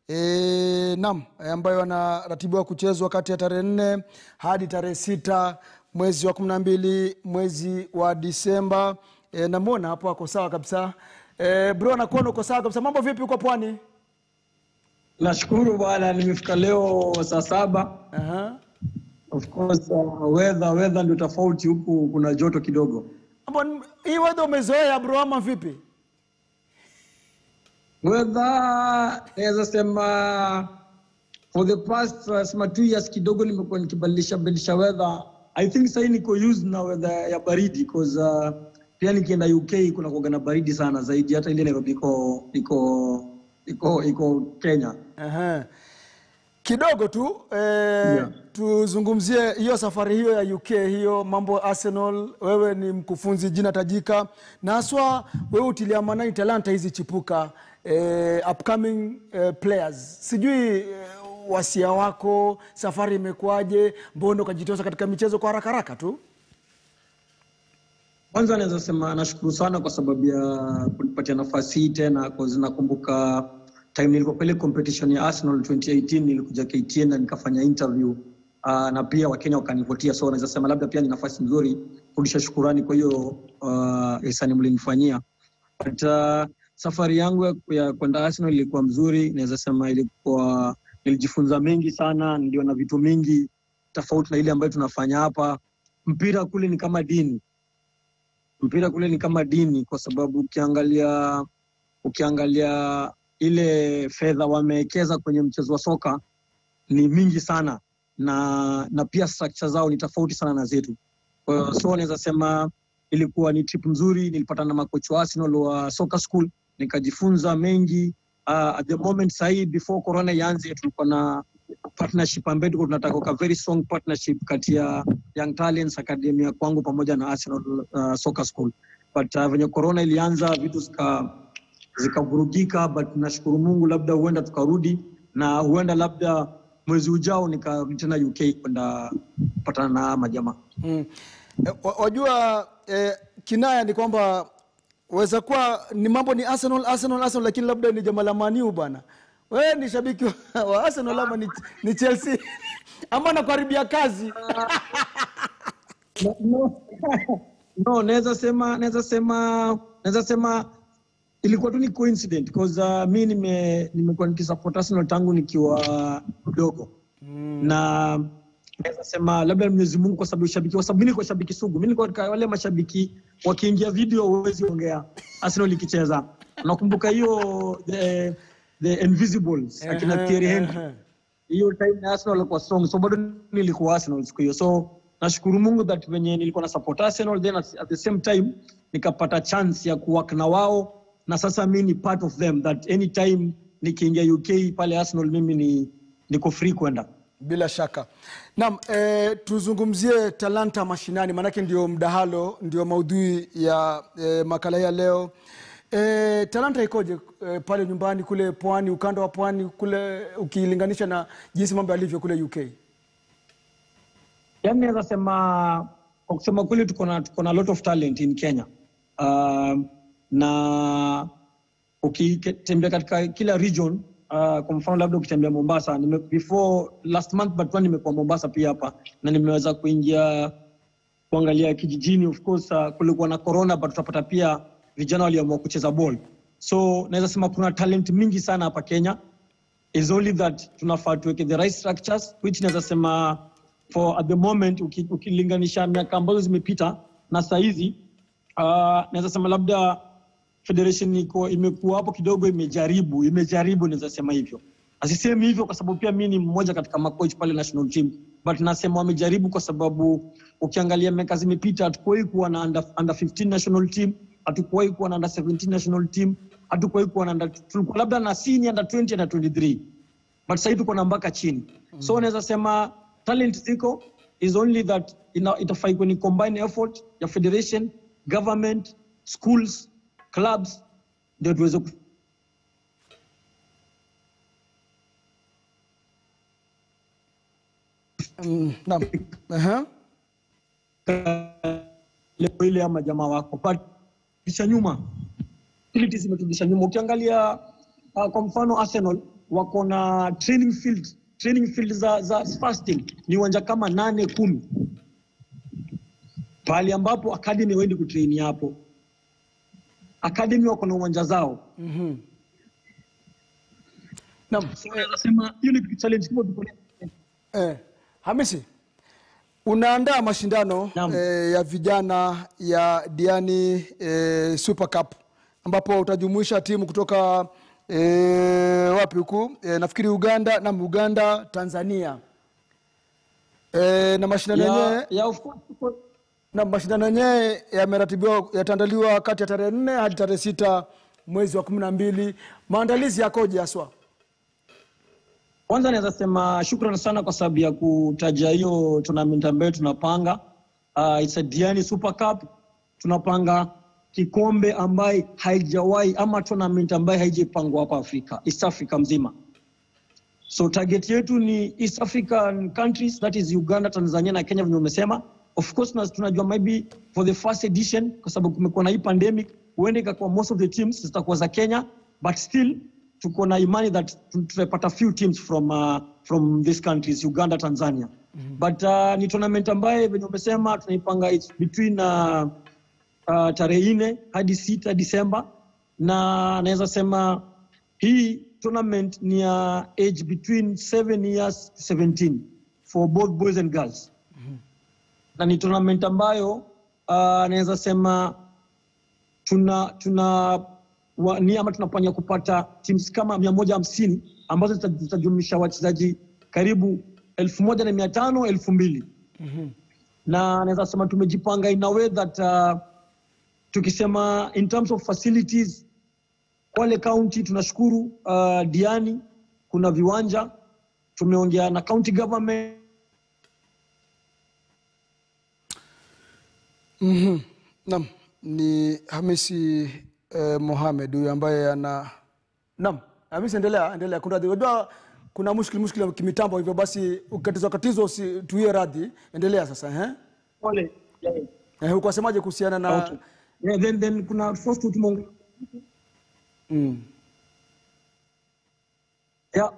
e, nam e, ambayo anaratibiwa kuchezwa kati ya tarehe nne hadi tarehe sita mwezi wa kumi na mbili mwezi wa Disemba. E, namwona hapo ako sawa kabisa. E, bro nakuona uko sawa kabisa. Mambo vipi huko pwani? Nashukuru bwana, nimefika leo saa saba. Aha. Of course uh, weather weather ndio tofauti huku, kuna joto kidogo. Hapo ni- hii weather umezoea bro ama vipi? Weather naweza sema for the past uh, sema two years kidogo nimekuwa nikibadilisha badilisha weather. I think sasa niko used na weather ya baridi because uh, pia nikienda UK kuna kuwaga na baridi sana zaidi hata ile Nairobi iko iko iko iko Kenya. Aha. Kidogo tu eh, tuzungumzie hiyo safari hiyo ya UK hiyo mambo Arsenal. Wewe ni mkufunzi jina tajika, na haswa wewe utilia maanani talanta hizi chipuka eh, upcoming eh, players. Sijui eh, wasia wako, safari imekuwaje? Mbona ukajitosa katika michezo kwa haraka haraka tu? Kwanza naweza sema nashukuru sana kwa sababu ya kunipatia nafasi hii tena, cause nakumbuka time nilikuwa ile competition ya Arsenal 2018 nilikuja KTN na nikafanya interview uh, na pia Wakenya wakanivutia, so naweza sema labda pia ni nafasi nzuri kurudisha shukurani kwa hiyo uh, hisani mlinifanyia. But uh, safari yangu ya, ya kwenda Arsenal ilikuwa mzuri, naweza sema ilikuwa nilijifunza mengi sana, niliona vitu mingi tofauti na ile ambayo tunafanya hapa. Mpira kule ni kama dini mpira kule ni kama dini kwa sababu ukiangalia ukiangalia ile fedha wamewekeza kwenye mchezo wa soka ni mingi sana na na pia structure zao ni tofauti sana na zetu. Kwa hiyo so naweza sema ilikuwa ni trip nzuri. Nilipata na makocha wa Arsenal wa soccer school nikajifunza mengi. Uh, at the moment sahii before corona ianze tulikuwa na partnership ambayo tulikuwa tunataka ka very strong partnership kati ya Young Talents Academy ya kwangu pamoja na Arsenal uh, Soccer School. But uh, venye corona ilianza vitu zika zikavurugika, but nashukuru Mungu, labda huenda tukarudi na huenda labda mwezi ujao nikarudi tena UK kwenda kupatana na majamaa. Mm. Eh, wa- Wajua eh, kinaya ni kwamba waweza kuwa ni mambo ni Arsenal, Arsenal, Arsenal, lakini labda ni jamaa la Maniu bwana. Wewe ni shabiki wa- wa Arsenal ama ni, ni Chelsea ama nakuharibia kazi? No, no. no naweza sema naweza sema naweza sema ilikuwa tu ni coincident because uh, mi nime nimekuwa nikisupport Arsenal tangu nikiwa mdogo mm. na naweza sema labda Mwenyezi Mungu kwa sababu shabiki kwa sababu mimi nilikuwa shabiki sugu mimi nilikuwa katika wale mashabiki wakiingia video huwezi ongea Arsenal ikicheza nakumbuka hiyo the, the Invisibles akina Thierry Henry hiyo time na Arsenal walikuwa strong, so bado nilikuwa Arsenal siku hiyo, so nashukuru Mungu that venye nilikuwa na support Arsenal, then at, at the same time nikapata chance ya kuwork na wao, na sasa mi ni part of them that anytime nikiingia UK pale Arsenal mimi ni niko free kwenda. Bila shaka. Naam, eh, tuzungumzie talanta mashinani, maanake ndio mdahalo, ndio maudhui ya eh, makala hii ya leo. Eh, talanta ikoje eh, pale nyumbani kule pwani, ukanda wa pwani kule, ukilinganisha na jinsi mambo yalivyo kule UK? Yani naweza sema kwa kusema kweli, tuko na tuko na lot of talent in Kenya uh, na ukitembea katika kila region uh, kwa mfano labda ukitembea Mombasa, nime, before last month but one nimekuwa Mombasa pia hapa na nimeweza kuingia kuangalia kijijini. Of course uh, kulikuwa na corona but tutapata pia vijana waliamua kucheza ball, so naweza sema kuna talent mingi sana hapa Kenya is only that tunafaa tuweke the right structures which naweza sema for at the moment uki- ukilinganisha miaka ambazo zimepita na saa hizi uh, naweza sema labda federation iko imekuwa hapo kidogo imejaribu imejaribu naweza sema hivyo asisemi hivyo kwa sababu pia mi ni mmoja katika macoach pale national team but nasema wamejaribu kwa sababu ukiangalia miaka zimepita hatukuwahi kuwa na under, under 15 national team hatukuwahi kuwa na under 17 national team hatukuwahi kuwa na under, tulikuwa labda na senior under 20 na 23 but sahii tuko na mpaka chini mm. so unaweza sema talent ziko is only that ina- itafai kwenye combine effort ya federation government schools clubs ndio tuweze ku- Mm, naam. Aha. level ile ama jamaa wako but kisha nyuma facilities zimeturudisha nyuma ukiangalia uh, kwa mfano Arsenal wako na training field training field za, za first team ni uwanja kama nane kumi pahali ambapo academy waendi kutraini hapo academy wako na uwanja zao Mhm. Naam. so naweza sema hiyo ni challenge kubwa tuko nayo. Eh, Hamisi, unaandaa mashindano Naam. eh, ya vijana ya Diani eh, Super Cup ambapo utajumuisha timu kutoka eh, wapi huku eh, nafikiri Uganda na Uganda, Tanzania eh, na mashindano yenyewe ya, ya of course tuko- na mashindano yenyewe yameratibiwa yataandaliwa kati ya tarehe nne hadi tarehe sita mwezi wa kumi na mbili. Maandalizi yakoje haswa? Kwanza naweza sema shukrani sana kwa sababu ya kutaja hiyo tournament ambayo tunapanga. Uh, it's a Diani Super Cup. Tunapanga kikombe ambaye haijawahi ama tournament ambaye haijapangwa hapa Afrika, East Africa mzima. So target yetu ni East African countries that is Uganda, Tanzania na Kenya venye umesema. Of course tuna- tunajua maybe for the first edition kwa sababu kumekuwa na hii pandemic, huenda ikakuwa most of the teams zitakuwa za Kenya but still tuko na imani that tu- tutapata few teams from uh, from these countries Uganda, Tanzania. But uh, ni tournament ambaye venye umesema tunaipanga it's between uh, uh, tarehe nne hadi sita Disemba, na naweza sema hii tournament ni ya age between 7 years to 17 for both boys and girls na ni tournament ambayo uh, naweza sema tuna tuna wa, ni ama tunapania kupata teams kama mia moja hamsini ambazo zita- zitajumlisha wachezaji karibu elfu moja na mia tano elfu mbili na naweza sema tumejipanga in a way that uh, tukisema in terms of facilities Kwale County tunashukuru uh, Diani kuna viwanja tumeongea na county government Mhm. Naam, ni Hamisi eh, Mohamed huyu ambaye ana Naam, Hamisi endelea, endelea. Kuna unajua kuna mushkili mushkili wa kimitambo hivyo basi ukatizwa katizwa usituie radhi. Endelea sasa eh? Kwale yeah. Eh, uko wasemaje kuhusiana na Okay. Yeah, then, then kuna first tumeongea mm. yeah.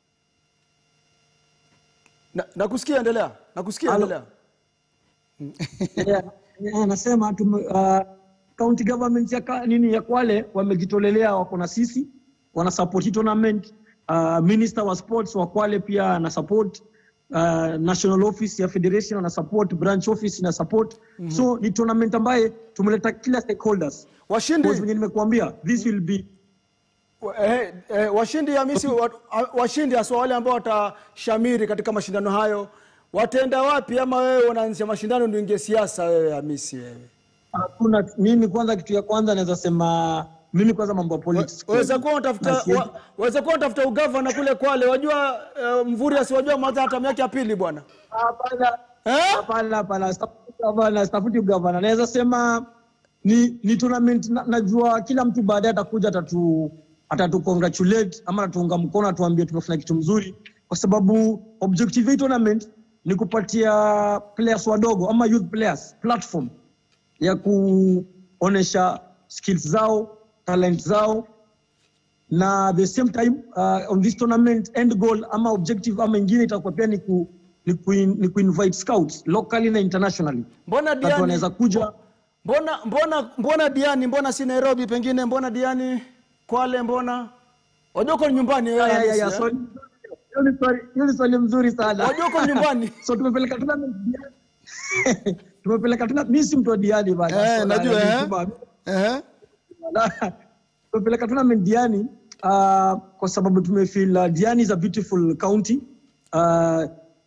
na, nakusikia endelea. Nakusikia Halo. endelea. Yeah, yeah, nasema tume, uh, county government ya ka, nini ya Kwale wamejitolelea, wako na sisi, wana support hii tournament. Uh, minister wa sports wa Kwale pia ana support uh, national office ya federation ana support, branch office ina support so ni tournament ambaye tumeleta kila stakeholders. Washindi Because venye nimekuambia this will be wa- eh, eh, washindi Hamisi wa, washindi haswa wale ambao watashamiri katika mashindano hayo wataenda wapi ama wewe unaanzisha mashindano ndio ingie siasa wewe Hamisi wewe? hakuna. Mimi kwanza, kitu ya kwanza naweza sema mimi kwanza mambo ya politics waweza kuwa unatafuta Na siwezi- wa- waweza kuwa unatafuta ugavana kule Kwale, wajua uh, Mvuri asiwajua mwanza hata yake ya pili bwana Hapana. eh? Hapana, hapana, sitafuti gavana, sitafuti ugavana. Naweza sema ni, ni tournament na, najua kila mtu baadaye atakuja atatu atatu congratulate ama atatuunga mkono atuambie tumefanya kitu mzuri, kwa sababu objective ya hii tournament ni kupatia players wadogo ama youth players platform ya kuonesha skills zao, talent zao na the same time uh, on this tournament end goal ama objective ama ingine itakuwa pia ni ku, ni ku, ni ku invite scouts locally na internationally Mbona watu Diani, wanaweza kuja mbona mbona mbona Diani, mbona si Nairobi pengine, mbona Diani Kwale, mbona wajua uko nyumbani wewe Ya, ya, ya, Hamisi, eh? swali- hiyo ni swali- hiyo ni swali mzuri sana wajua uko nyumbani so tumepeleka tournament Diani. tumepeleka tournament mimi si mtu wa Diani bana eh, So, najua na- eh? na- Eh? Na- tumepeleka tournament Diani uh, kwa sababu tumefeel uh, Diani is a beautiful county uh,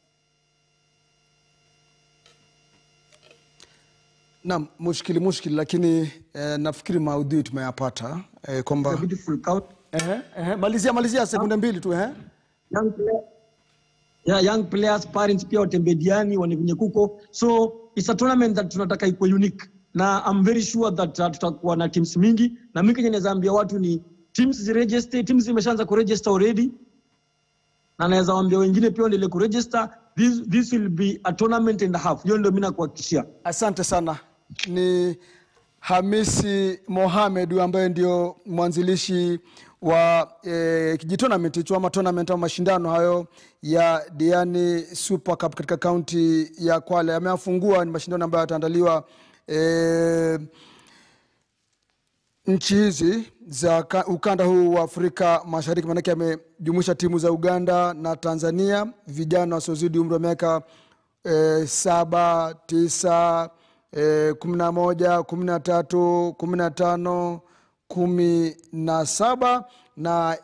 Naam, mushkili mushkili, lakini eh, nafikiri maudhui tumeyapata eh, a kwamba beautiful county eh, eh, malizia malizia sekunde mbili tu eh? young player, yeah, young players parents pia watembe diani wane venye kuko so it's a tournament that tunataka ikuwe unique na I'm very sure that uh, tutakuwa na teams mingi na mi kenye naweza ambia watu ni teams ziregister teams zimeshaanza kuregister already na naweza waambia wengine pia waendelee kuregister this, this will be a tournament and a half hiyo ndio mi nakuhakikishia Asante sana. Ni Hamisi Mohamed huyu ambaye ndio mwanzilishi wa eh, kijitonament hicho ama tournament ama mashindano hayo ya Diani Super Cup katika kaunti ya Kwale ameafungua. Ni mashindano ambayo yataandaliwa eh, nchi hizi za ka- ukanda huu wa Afrika Mashariki, maanake amejumuisha timu za Uganda na Tanzania, vijana wasiozidi umri wa miaka eh, saba, tisa, eh, kumi na moja, kumi na tatu, kumi na tano, kumi na saba na